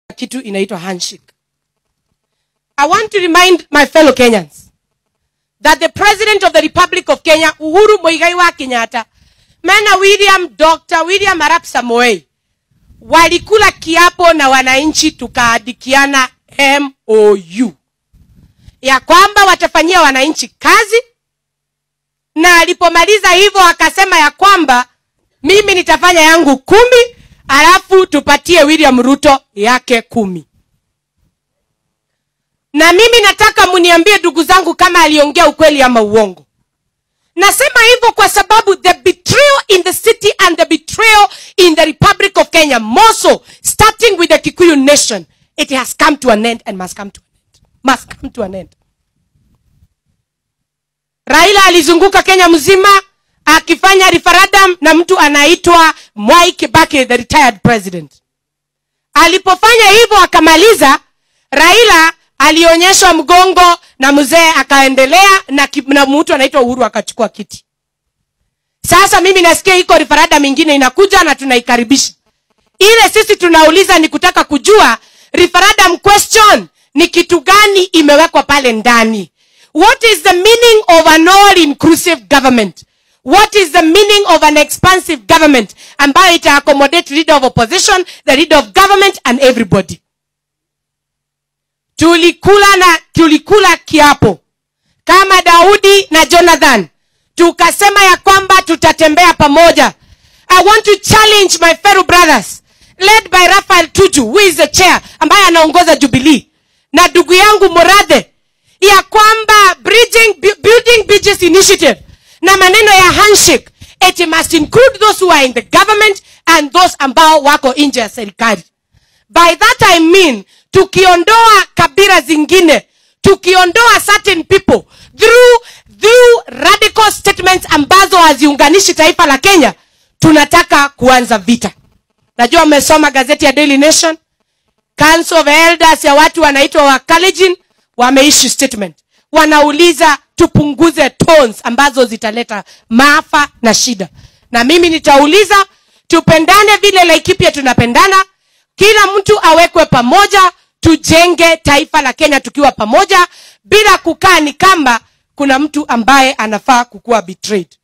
kitu inaitwa handshake i want to remind my fellow kenyans that the president of the republic of kenya uhuru moigai wa kenyatta mena william dr william arap samoei walikula kiapo na wananchi tukaadikiana mou ya kwamba watafanyia wananchi kazi na alipomaliza hivyo akasema ya kwamba mimi nitafanya yangu kumi alafu tupatie william ruto yake kumi na mimi nataka muniambie ndugu zangu kama aliongea ukweli ama uongo nasema hivyo kwa sababu the betrayal in the city and the betrayal in the republic of kenya more so starting with the kikuyu nation it has come to an end and must come to an end must come to an end raila alizunguka kenya mzima akifanya referendum na mtu anaitwa mwai kibaki the retired president alipofanya hivyo akamaliza raila alionyeshwa mgongo na mzee akaendelea na, ki- na mtu anaitwa uhuru akachukua kiti sasa mimi nasikia iko referendum ingine inakuja na tunaikaribisha ile sisi tunauliza ni kutaka kujua referendum question ni kitu gani imewekwa pale ndani what is the meaning of an all inclusive government what is the meaning of an expansive government ambayo ita accommodate leader of opposition the leader of government and everybody tulikula na tulikula kiapo kama daudi na jonathan tukasema ya kwamba tutatembea pamoja i want to challenge my fellow brothers led by rafael tuju who is the chair ambaye anaongoza jubilee na ndugu yangu moradhe ya kwamba bridging, bu- building bridges initiative na maneno ya handshake it must include those who are in the government and those ambao wako nje ya serikali by that i mean tukiondoa kabila zingine tukiondoa certain people through, through radical statements ambazo haziunganishi taifa la kenya tunataka kuanza vita najua mmesoma gazeti ya daily nation council of elders ya watu wanaitwa wakalejin wameishu statement wanauliza tupunguze tones ambazo zitaleta maafa na shida na mimi nitauliza tupendane vile laikipia tunapendana kila mtu awekwe pamoja tujenge taifa la kenya tukiwa pamoja bila kukaa ni kama kuna mtu ambaye anafaa kukuwa betrayed